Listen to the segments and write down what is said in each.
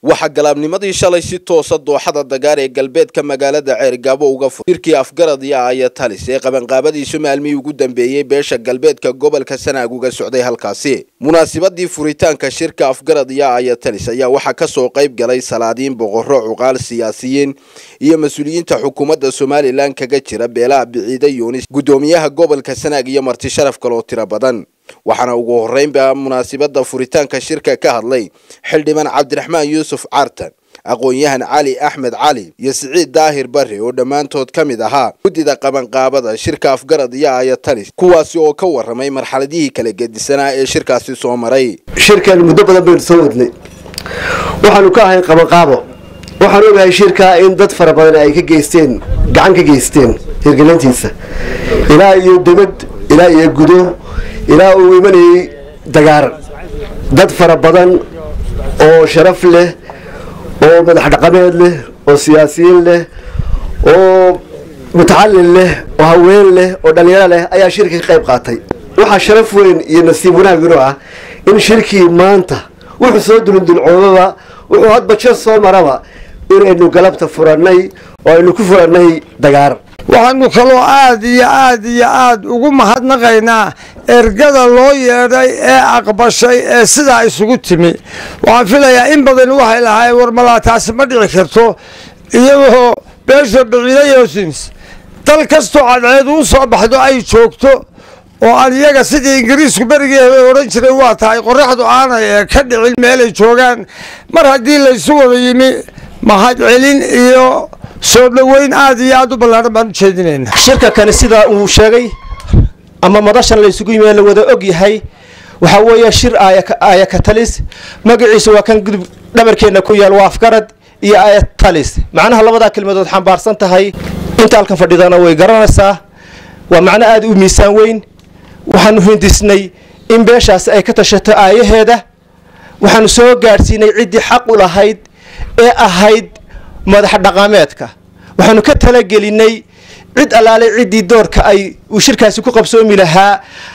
waxaa galaabnimadii shalay si toosa dooxada dagaar ee galbeedka magaalada ceergaabo uga fur shirkii afgarad iyo aaya talis ee qabanqaabadiisu maalmihii ugu dambeeyey beesha galbeedka gobolka sanaag uga socday halkaasi munaasibadii furitaanka shirka afgarad iyo aaya talis ayaa waxaa kasoo qayb galay salaadiin boqorro cuqaal siyaasiyiin iyo mas-uuliyiinta xukuumadda somalilan kaga jira beelaha biciide yuunis guddoomiyaha gobolka sanaag iyo marti sharaf kaloo tiro badan waxaana ugu horreynba munaasibadda furitaanka shirka ka hadlay xildhibaan cabdiraxmaan yuusuf cartan aqoon-yahan cali axmed cali iyo siciid daahir barre oo dhammaantood ka mid ahaa guddida qabanqaabada shirka afgarad iyo aaya talis kuwaasi oo ka warramay marxaladihii kala gedisanaa ee shirkaasi soo maray shirkan muddo badan baynu soo wadnay waxaanu ka ahay qabanqaabo waxaan ogahay shirkaa in dad fara badan ay ka geysteen gacan ka geysteen hirgelintiisa ilaa iyo debad ilaa iyo gudo ilaa uu imanayay dagaaran dad fara badan oo sharaf leh oo madax dhaqameed leh oo siyaasiyiin leh oo mutacalin leh oo haween leh oo dhallinyaro leh ayaa shirka ka qayb qaatay waxaa sharaf weyn iyo nasiib wanaag inuu ah in shirkii maanta wuxuu soo dulundulcoobaba wuxuu hadba jer soo maraba inaynu galabta furannay oo aynu ku furannay dagaaran waxaanu kaloo aad iyo aad iyo aad ugu mahadnaqaynaa ergada loo yeedhay ee aqbashay ee sidaa isugu timi waxaan filayaa in badan waxay lahaayeen war malaa taasi ma dhici karto iyagoo beesha biciida yoosins dal kastoo cadceedu u soo baxdo ay joogto oo aan iyaga sidii ingiriisku berigii hebe odhan jiray waa tahay qoraxdu aanay ee ka dhicin meelay joogaan mar haddii laysu wada yimi mahadcelin iyo soo dhoweyn aad iyo aad u ballaaran baan u jeedinayna shirka kani sidaa uu sheegay ama madashan laysugu yimi la wada og yahay waxaa weeye shir aaya katalis magaciisa waa kan gudub dhabarkeenna ku yaal waa afgarad iyo aaya talis macnaha labadaa kelmadood xambaarsan tahay inta halkan fadhidana way garanaysaa waa macno aad u miisaan weyn waxaanu hindisnay in beeshaasi ay ka tashato aayaheeda waxaanu soo gaadhsiinay ciddii xaq u lahayd ee ahayd madax dhaqameedka waxaanu ka talagelinay cid allaalay ciddii doorka ay uu shirkaasi ku qabsoomi lahaa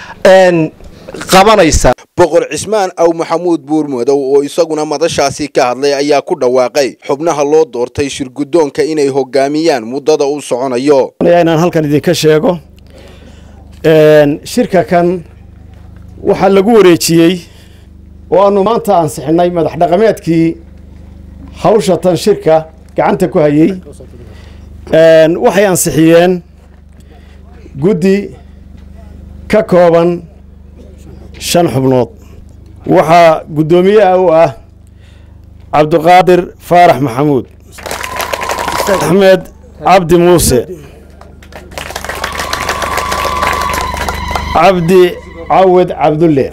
qabanaysa boqor cismaan aw maxamuud buurmadow oo isaguna madashaasi ka hadlay ayaa ku dhawaaqay xubnaha loo doortay shirguddoonka inay hogaamiyaan muddada uu soconayo inaan halkan idinka sheego shirka kan waxaa lagu wareejiyey oo aanu maanta ansixinay madax dhaqameedkii hawsha tan shirka gacanta ku hayey waxay ansixiyeen guddi ka kooban shan xubnood waxaa guddoomiyaha u ah cabdiqaadir faarax maxamuud axmed cabdi muuse cabdi cawed cabdulle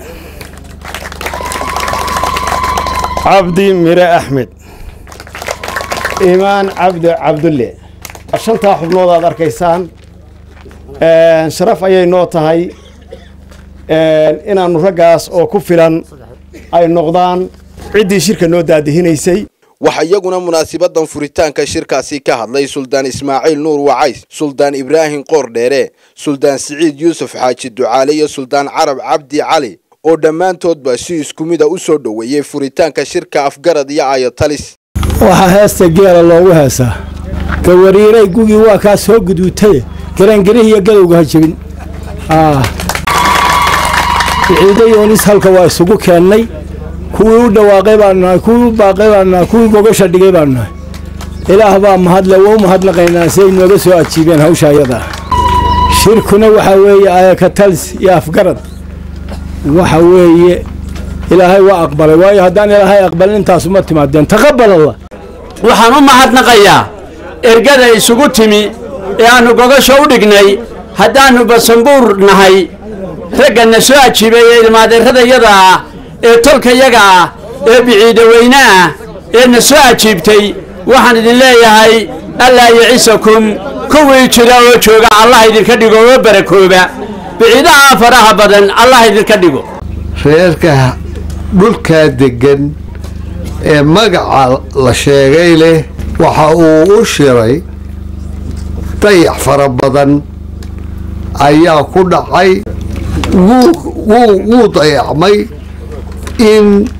cabdi mire axmed imaan cabdi cabdulle shantaa xubnood aad arkaysaan sharaf ayay noo tahay inaannu raggaas oo ku filan ay noqdaan ciddii shirka noo daadihinaysay waxaa iyaguna munaasabadan furitaanka shirkaasi ka hadlay suldaan ismaaciil nuur wacays suldaan ibraahim qoordheere suldaan siciid yuusuf xaaji ducaale iyo suldaan carab cabdi cali oo dhammaantoodba si isku mida u soo dhoweeyey furitaanka shirka afgarad iyo aaya talis waxaa heesta geela loogu heesaa gawariiray gugii waa kaa soo guduutay garangarihii gadowga ha jebin biciide yoonis halka waa isugu keennay kuwii u dhawaaqay baanu nahay kuwii u baaqay baanu nahay kuwii gogasha dhigay baanu nahay ilaah baa mahadle waa u mahadnaqaynaa siday nooga soo ajiibeen hawsha ayadaa shirkuna waxaa weeye ayakatalis iyo afgarad waxa weeye ilaahay waa aqbalay waayo haddaan ilaahay aqbalin intaasuma timaadeen taqabal allah waxaan u mahadnaqayaa ergada isugu timi ee aannu gogasho u dhignay haddaannu basanbuur nahay ragganna soo ajiibay ee ilmaadeeradayada ah ee tolkayaga ah ee biciidaweyne ah ee na soo ajiibtay waxaan idin leeyahay allaa yicisakum kuwii jira oo jooga allah idinka dhigo oo barakooba biciidaha faraha badan allah idinka dhigo reerka dhulkaa deggan ee magaca la sheegay leh waxa uu u shiray dayax fara badan ayaa ku dhacay wuu wuu dayacmay in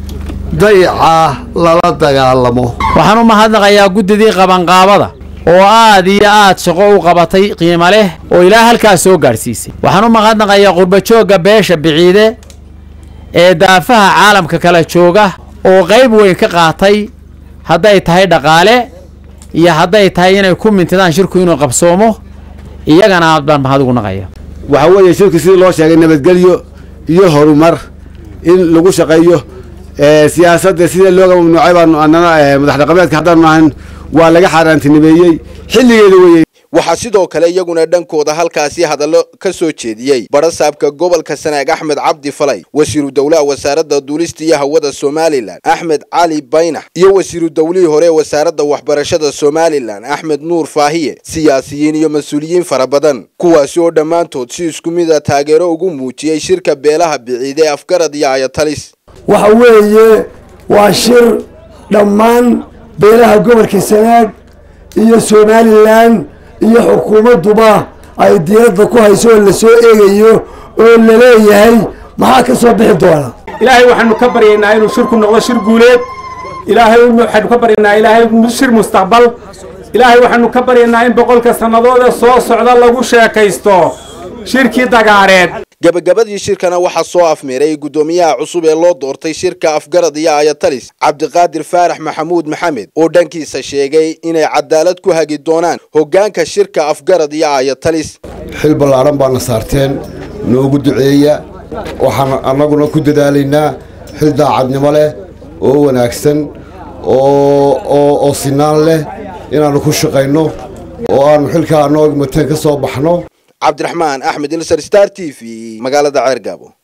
dayacaa lala dagaalamo waxaan u mahadnaqayaa guddidii qabanqaabada oo aad iyo aad shaqo u qabatay qiimo leh oo ilaa halkaas soo gaadhsiisay waxaan u mahadnaqayaa qurbajoogga beesha biciide ee daafaha caalamka kala jooga oo qayb weyn ka qaatay hadday tahay dhaqaale iyo hadday tahay inay ku mintidaan shirku inuu qabsoomo iyagana aad baan mahad ugu naqaya waxaa weeye shirku sidii loo sheegay nabadgelyo iyo horumar in lagu shaqeeyo siyaasadda sida looga mamnuucay baanu annana madax dhaqameedka haddaanu ahan waa laga xaaraantinimeeyey xilligeeda weeye waxaa sidoo kale iyaguna dhankooda halkaasi hadallo ka soo jeediyey barasaabka gobolka sanaag axmed cabdi falay wasiiru dowlaha wasaaradda duulista iyo hawada somalilan axmed cali baynax iyo wasiiru dowlihii hore ee wasaaradda waxbarashada somalilan axmed nuur faahiye siyaasiyiin iyo mas-uuliyiin fara badan kuwaasi oo dhammaantood si isku mid a taageero ugu muujiyey shirka beelaha biciide ee afgarad iyo ayatalis waxa weeye waa shir dhammaan beelaha gobolka sanaag iyo somalilan iyo xukuumadduba ay diiradda ku hayso oo la soo eegayo oo la leeyahay maxaa ka soo bixi doona ilaahay waxaanu ka baryaynaa inuu shirku noqdo shir guuleed ilaahay waxaanu ka baryaynaa ilaahay shir mustaqbal ilaahay waxaanu ka baryaynaa in boqolka sannadooda soo socda lagu sheekaysto shirkii dagaareed gabagabadii shirkana waxaa soo afmeeray guddoomiyaha cusub ee loo doortay shirka afgarad iyo ayatalis cabdiqaadir faarax maxamuud maxamed oo dhankiisa sheegay inay cadaalad ku hagi doonaan hoggaanka shirka afgarad iyo ayatalis xil ballaaran baana saarteen noogu duceeya waxaan annaguna ku dadaalaynaa xil daacadnimo leh oo wanaagsan oo sinaan leh inaannu ku shaqayno oo aannu xilkaa anoo mateen ka soo baxno cabdiraxmaan axmed ilsar star t v magaalada ceergaabo